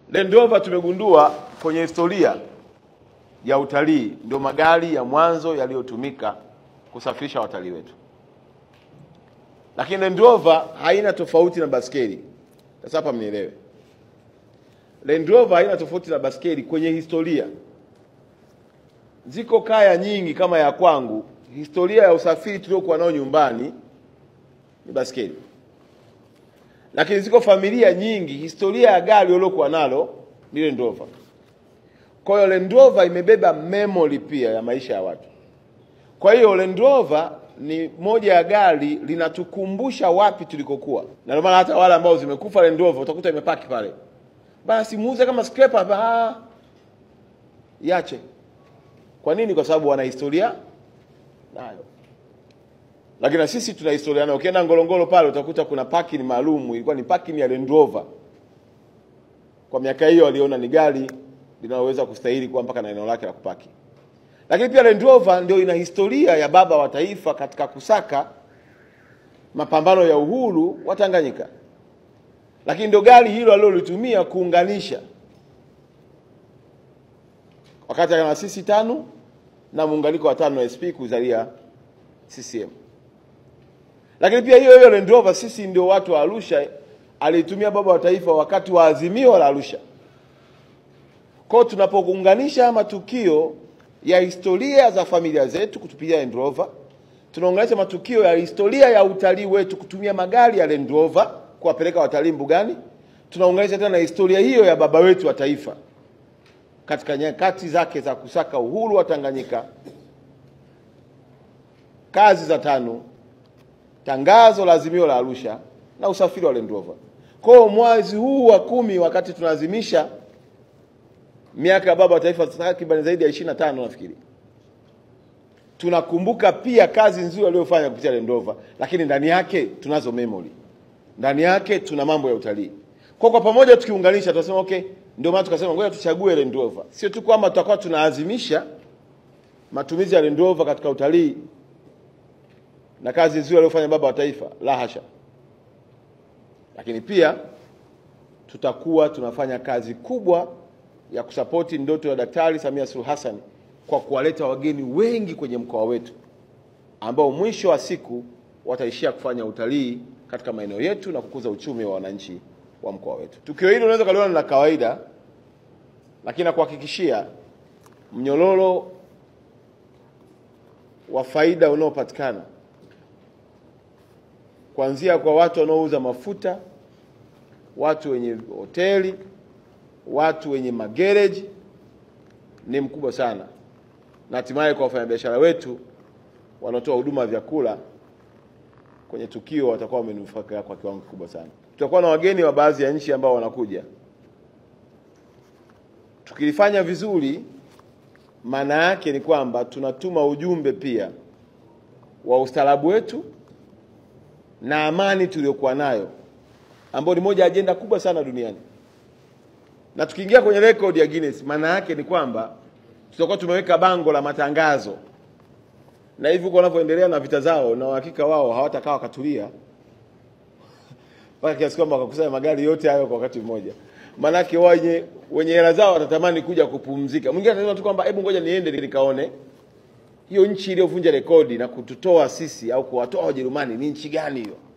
Land Rover tumegundua kwenye historia ya utalii ndio magari ya mwanzo yaliyotumika kusafirisha watalii wetu, lakini Land Rover haina tofauti na baskeli. Sasa hapa mnielewe, Land Rover haina tofauti na baskeli kwenye historia. Ziko kaya nyingi kama ya kwangu, historia ya usafiri tuliokuwa nao nyumbani ni baskeli, lakini ziko familia nyingi, historia ya gari waliokuwa nalo ni Land Rover. Kwa hiyo Land Rover imebeba memory pia ya maisha ya watu. Kwa hiyo Land Rover ni moja ya gari linatukumbusha wapi tulikokuwa, na ndio maana hata wale ambao zimekufa Land Rover utakuta imepaki pale, basi muuze kama scraper hapa, ah, iache. Kwa nini? Kwa sababu wana historia nayo, lakini na sisi tuna historia nayo. Ukienda Ngorongoro pale utakuta kuna parking maalum, ilikuwa ni parking ya Land Rover. Kwa miaka hiyo waliona ni gari linaloweza kustahili kuwa mpaka na eneo lake la kupaki. Lakini pia Land Rover ndio ina historia ya baba wa taifa katika kusaka mapambano ya uhuru wa Tanganyika, lakini ndio gari hilo alilolitumia kuunganisha wakati ana sisi tano na muunganiko wa tano SP kuzalia CCM. Lakini pia hiyo hiyo Land Rover sisi ndio watu wa Arusha aliitumia baba wa taifa wakati wa azimio la Arusha. Kwa hiyo tunapounganisha matukio ya historia za familia zetu kutupitia Land Rover, tunaunganisha matukio ya historia ya utalii wetu kutumia magari ya Land Rover kuwapeleka watalii mbugani, tunaunganisha tena na historia hiyo ya baba wetu wa taifa katika nyakati zake za kusaka uhuru wa Tanganyika, kazi za TANU, tangazo la azimio la Arusha na usafiri wa Land Rover. Kwa hiyo mwezi huu wa kumi, wakati tunaadhimisha miaka ya baba wa taifa takriban zaidi ya 25 nafikiri, tunakumbuka pia kazi nzuri aliyofanya kupitia Land Rover, lakini ndani yake tunazo memory, ndani yake tuna mambo ya utalii. Kwa kwa pamoja tukiunganisha, tunasema okay, ndio maana tukasema ngoja tuchague Land Rover. Sio tu kwamba tutakuwa tunaazimisha matumizi ya Land Rover katika utalii na kazi nzuri aliyofanya baba wa taifa, la hasha, lakini pia tutakuwa tunafanya kazi kubwa ya kusapoti ndoto ya Daktari Samia Suluhu Hassan kwa kuwaleta wageni wengi kwenye mkoa wetu ambao mwisho wa siku wataishia kufanya utalii katika maeneo yetu na kukuza uchumi wa wananchi wa mkoa wetu. Tukio hili unaweza kaliona ni la kawaida, lakini nakuhakikishia mnyororo wa faida unaopatikana kuanzia kwa watu wanaouza mafuta, watu wenye hoteli, watu wenye magereji ni mkubwa sana, na hatimaye kwa wafanyabiashara wetu wanaotoa huduma ya vyakula kwenye tukio watakuwa wamenufaika kwa kiwango kikubwa sana. Tutakuwa na wageni wa baadhi ya nchi ambao wanakuja. Tukilifanya vizuri, maana yake ni kwamba tunatuma ujumbe pia wa ustaarabu wetu na amani tuliyokuwa nayo, ambayo ni moja ya ajenda kubwa sana duniani. Na tukiingia kwenye rekodi ya Guinness, maana yake ni kwamba tutakuwa tumeweka bango la matangazo, na hivi huko wanavyoendelea na vita zao, na uhakika wao hawatakaa wakatulia mpaka kiasi kwamba wakakusanya magari yote hayo kwa wakati mmoja. Maanake wenye wenye hela zao watatamani kuja kupumzika. Mwingine atasema tu kwamba hebu ngoja niende nikaone hiyo nchi iliyovunja rekodi na kututoa sisi au kuwatoa Wajerumani ni nchi gani hiyo.